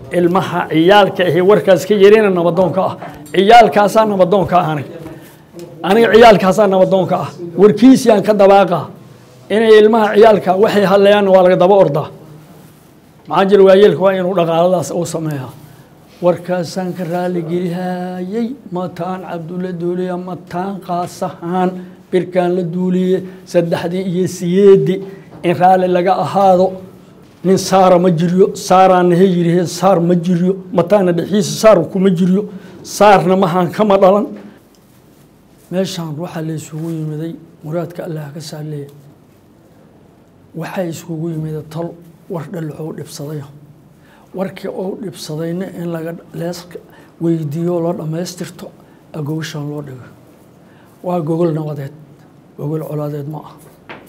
ilmaha ciyaalka ahi warkaas ka yarina nabadoonka ah ciyaalkaasaa nabadoonka ah aniga aniga ciyaalkaasaa nabadoonka ah warkiisiyaan ka dabaaqa inay ilmaha ciyaalka waxay hadlayaanna waa laga daba ordaa maxaa jira waayeelka waa inuu dhaqaaladaas u sameeyaa warkaasaan ka raaligelihaayey mataan cabdulla duuliya mataan qaasahaan birkaan la duuliye saddexdii iyo siyeedi in raalli laga ahaado nin saara ma jiryo saaraana he yirihe saar ma jiryo mataana dhexiisa saar kuma jiryo saarna mahaan kama dhalan meeshaan waxaa la isugu yimiday muraadka allah ka saaleeya waxaa isugu yimida tol war dhalaxou dhibsadayo warkii ou dhibsadayna in laga lees weydiiyo loo dhammaystirto agowshan loo dhigo waa gogol nabadeed gogol colaadeed ma ah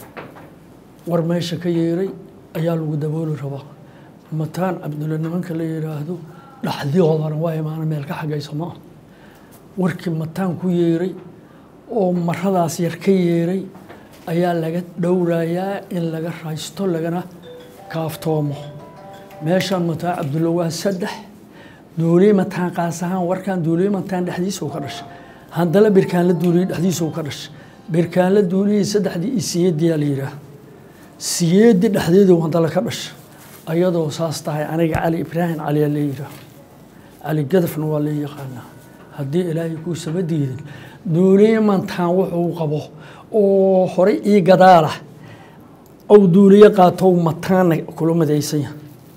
war meesha ka yeeray ayaa lagu dabooli rabaa mataan cabdulle nimanka la yidhaahdo dhaxdiyoodana waa imaana meel ka xagaysa ma ah warkii mataan ku yeeray oo maradaas yar ka yeeray ayaa laga dhowrayaa in laga raysto lagana kaaftoomo meeshaan mataan cabdulle waa saddex duuliye mataan qaas ahaan warkan duuliye mataan dhexdiisa uu ka dhashay haddana birkaan la duuliyey dhexdiisa uu ka dhashay birkaan la duuliyey saddexdii iyo siyeediyaa la yidhaah siyeedi dhexdeedu haddana ka dhashay ayadoo saas tahay aniga cali ibraahim caliyaa la yidhaah cali gadafna waa la yaqaanaa haddii ilaahay kuu saba diidin duuliye mataan wuxuu qabo oo horey ii gadaalah ou duuliye qaatow mataana kula madaysanya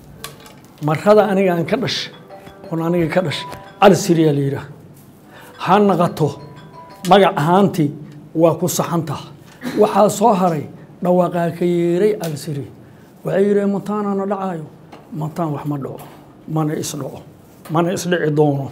marada aniga aan ka dhashay oon aniga ka dhashay cali siriyaa la yidhaah ha naqato magac ahaantii waa ku saxantaha waxaa soo haray dhawaaqaa ka yeeray cali siri waxay yidhaheen mataanaana dhacaayo mataan wax ma dhaco mana isdhaco mana isdhici doono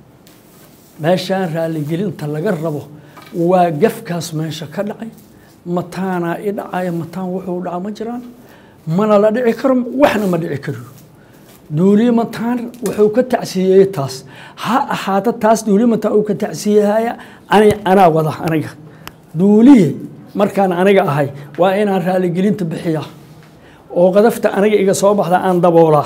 meeshaan raaligelinta laga rabo waa gafkaas meesha ka dhacay mataanaa i dhacaya mataan wuxuu dhaca ma jiraan mana la dhici karo waxna ma dhici karo duuliye mataan wuxuu ka tacsiyeeyey taas ha ahaato taas duuliye mataan uu ka tacsiyehaya ani anaa wada aniga duuliye markaan aniga ahay waa inaan raaligelinta bixiyaa oo qadafta aniga iga soo baxda aan daboolaa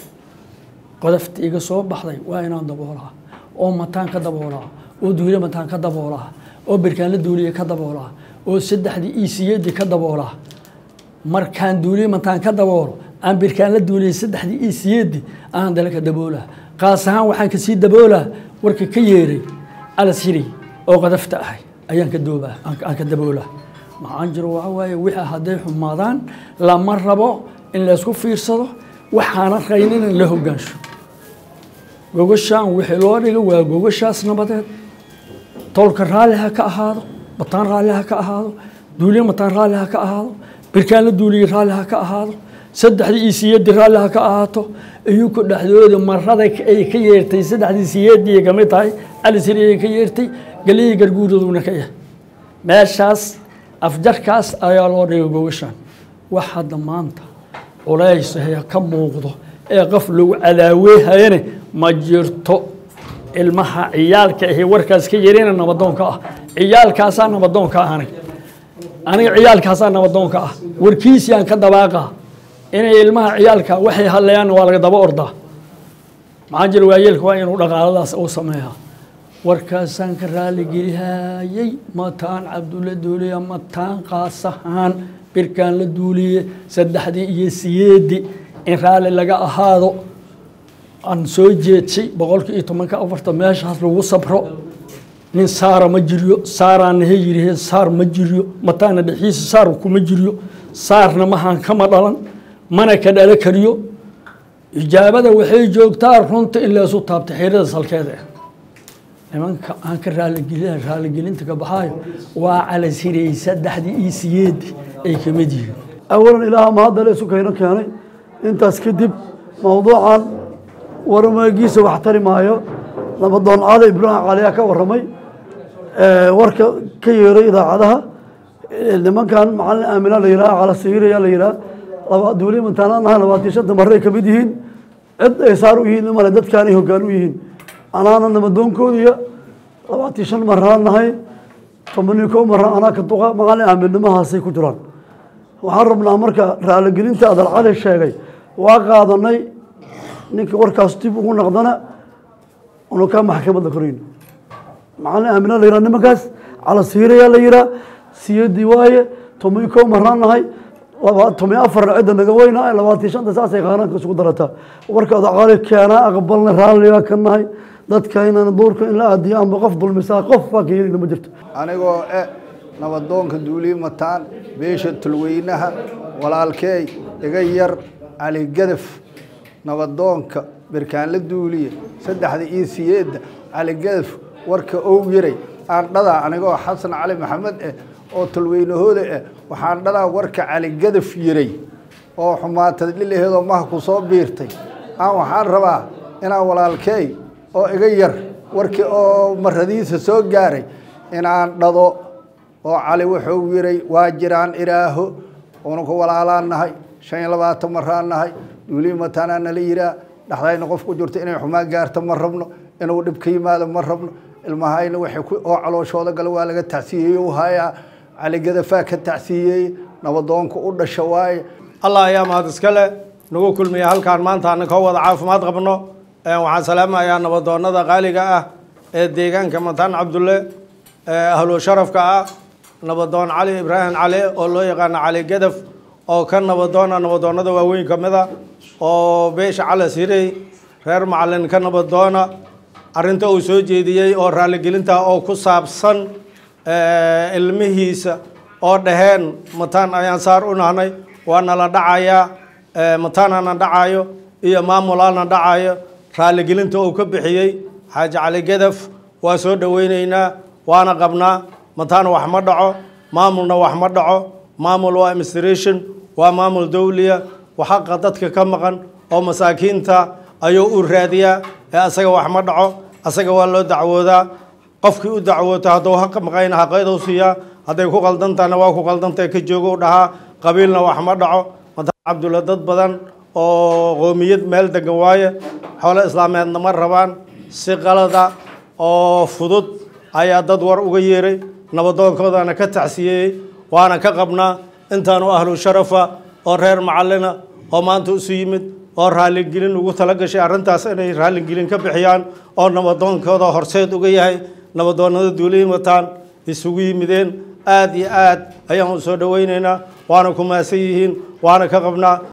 qodafta iga soo baxday waa inaan daboolaa oo mataan ka daboolaa oo duuliye mataan ka daboolaa oo birkaan la duuliye ka daboolaa oo saddexdii iisiyadii ka daboolaa markaan duuliye mataan ka daboolo aan birkaan la duuliyey saddexdii iisiyadii aan dale ka daboolaa qaas ahaan waxaan kasii daboolaa warka ka yeeray alasiri oo qadafta ahay ayaan ka doobaa aan ka daboolaa maxaan jiro waxa waaye wixii hadday xumaadaan lama rabo in laysku fiirsado waxaana raynin in la hogaansho gogashaan wixii loo dhiga waa gogashaas nabadeed tolka raalli ha ka ahaado bataan raalli ha ka ahaado duuliye mataan raalli ha ka ahaado birkaan la duuliye raalli ha ka ahaado saddexdii iyo siyeedii raalli ha ka ahaato iyuku dhexdooda marada ay ka yeertay saddexdii siyeedii kamid tahay alisiri ay ka yeertay galihii garguuraduna ka yahay meeshaas afjarkaas ayaa loo dhigay gogashaan wax hadda maanta culays hee ka muuqdo ee qof lagu cadaaweehayane ma jirto ilmaha ciyaalka ahi warkaas ka yarina nabadoonka ah ciyaalkaasaa nabadoonka ah aniga aniga ciyaalkaasaa nabadoonka ah warkiisiyaan ka dabaaqa inay ilmaha ciyaalka waxay hadlayaanna waa laga daba ordaa maxaa jira waayeelka waa inuu dhaqaaladaas u sameeyaa warkaasaan ka raaligelihaayey mataan cabdulla duuliya mataan qaasahaan birkaan la duuliye saddexdii iyo siyeedi in raalli laga ahaado aan soo jeedsay boqolkii iyo tobanka afarta meeshaas lagu sabro nin saara ma jiryo saaraana he yirihe saar ma jiryo mataana dhexiisa saar kuma jiryo saarna mahaan kama dhalan mana ka dhalo kariyo ijaabada waxay joogtaa runta in leesu taabta xirada salkeeda nimanka aan ka raaligel raaligelinta ka baxaayo waa calasirey saddexdii iyo siyeedi ay ka mid yihiin awalan ilaaha mahadale isu kayno keenay intaas kadib mowduucan warmaagiisa wax tari maayo nabadoon caada ibraahim caliyaa ka warramay warka ka yeeray idaacadaha nimankan macalin aamina la yidhaha calasiiriya la yidhaha duuliye mantaananaha labaatan shanta marre ay ka mid yihiin cid ay saar u yihiin male dadkaan ay hoggaan u yihiin anaana nabadoonkoodiya labaatan shan maraan nahay tobanii kow mara anaa ka duqa macalin aaminnimahaasay ku jiraan waxaan rabnaa marka raaligelinta adalcali sheegay waa qaadanay ninkii warkaas dib ugu naqdana unu kaa maxkamadda korayno macalin aamina la yihaa nimankaas cala siirayaa la yihaa siyadii waaye tomi ko maraan nahay tomi afarna cidda naga weynahay labaatan shanta saasay qaanaanka isugu darataa warka odaqaali keenaa aqbalna raalligaa ka nahay dadka inaan duurka in la aadiyo amba qof dulmisaa qof baa ka yeelina ma jirto anigoo e nabadoonka duulii mataan beesha tulweynaha walaalkeey iga yar cali gadaf nabadoonka birkaanla duuliye saddexda iyo siyeedda cali gadaf warka ow yaray aan dhadaa anigoo xasan cali maxamed eh oo tulweynahooda eh waxaan dhadaa warka cali gadaf yiray oo xumaatad dhilaheedoo maha ku soo biirtay aan waxaan rabaa inaan walaalkeey oo iga yar warkii oo maradiisa soo gaaray inaan dhado oo cali wuxuu yiray waa jiraan iraaho unuku walaalaan nahay shan iyo labaatan maraan nahay duulii mataanaa nala yiraa dhexdayna qof ku jirto inay xumaan gaarto ma rabno inuu dhib ka yimaado ma rabno ilmahayna waxay oo calooshooda gala waa laga tacsiyeeye u hayaa caligadafaa ka tacsiiyeeye nabadoonka u dhasha waaye allah ayaa mahad iska leh nagu kulmiya halkaan maanta ana ka wada caafimaad qabno waxaan salaamayaa nabadoonada qaaliga ah ee deegaanka mataan cabdulle ahlu sharafka ah nabadoon cali ibraahim cali oo loo yaqaano cali gadaf oo ka nabadoona nabadoonada waaweyn ka mid a oo beesha cali sirey reer macalin ka nabadoona arrinta uu soo jeediyey oo raaligelinta oo ku saabsan ilmihiisa oo dhaheen mataan ayaan saar u nahnay waa nala dhacayaa mataanana dhacayo iyo maamulaana dhacayo raaligelinta uu ka bixiyey xaaji cali gadaf waa soo dhoweyneynaa waana qabnaa mataan wax ma dhaco maamulna wax ma dhaco maamul waa administration waa maamul dowliya xaqa dadka ka maqan oo masaakiinta ayuu u raadiyaa ee asaga wax ma dhaco asaga waa loo dacwoodaa qofkii u dacwoota hadduu haqa maqayna xaqeedu siiyaa hadday ku qaldantahna waa ku qaldantah ka joogo dhahaa qabiilna wax ma dhaco mataan cabdulla dad badan oo qoomiyad meel degan waaye xoolo islaameedna ma rabaan si qalada oo fudud ayaa dad war uga yeeray nabadoonkoodana ka tacsiyeeyey waana ka qabnaa intaanu ahlu sharafa oo reer macalina oo maanta isu yimid oo raaligelin ugu tala gashay arrintaas inay raaligelin ka bixiyaan oo nabadoonkooda horseed uga yahay nabadoonada duuliyi mataan isugu yimideen aad iyo aad ayaan u soo dhoweyneynaa waana ku maasan yihiin waana ka qabnaa